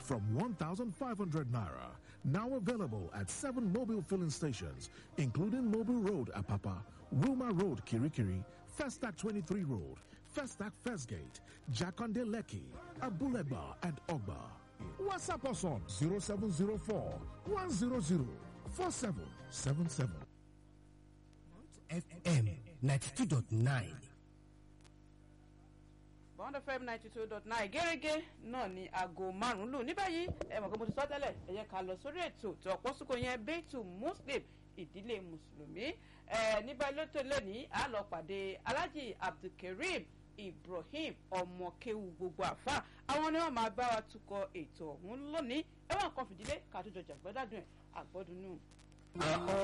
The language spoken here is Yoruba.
from 1,500 naira. Now available at seven mobile filling stations, including Mobile Road, Apapa, Wilma Road, Kirikiri, Festac 23 Road, Festac First Gate, Jakonde Leki, Abuleba, and Ogba. WhatsApp us on 0704 100 4777. FM 92.9. bond fm ninety two dot nine gẹ́gẹ́ náà ni aago márùn-ún lù ní báyìí ẹ mọ̀ pé mo ti sọ tẹ́lẹ̀ ẹ yẹ ká lọ sórí ètò tó ọ̀pọ̀ sùkò yẹn bẹ́ẹ̀tù muslim ìdílé mùsùlùmí ẹ ní báyìí ló tó lónìí a lọ pàdé alhaji abdulkareem ibrahim ọmọkéwu gbogbo àfa àwọn ni wọn máa bá wa tukọ̀ ètò ọ̀hún lónìí ẹ wọn kàn fìdílé ká tó jọjà gbọ́dọ̀ ẹ̀ àgbọ́dúnú.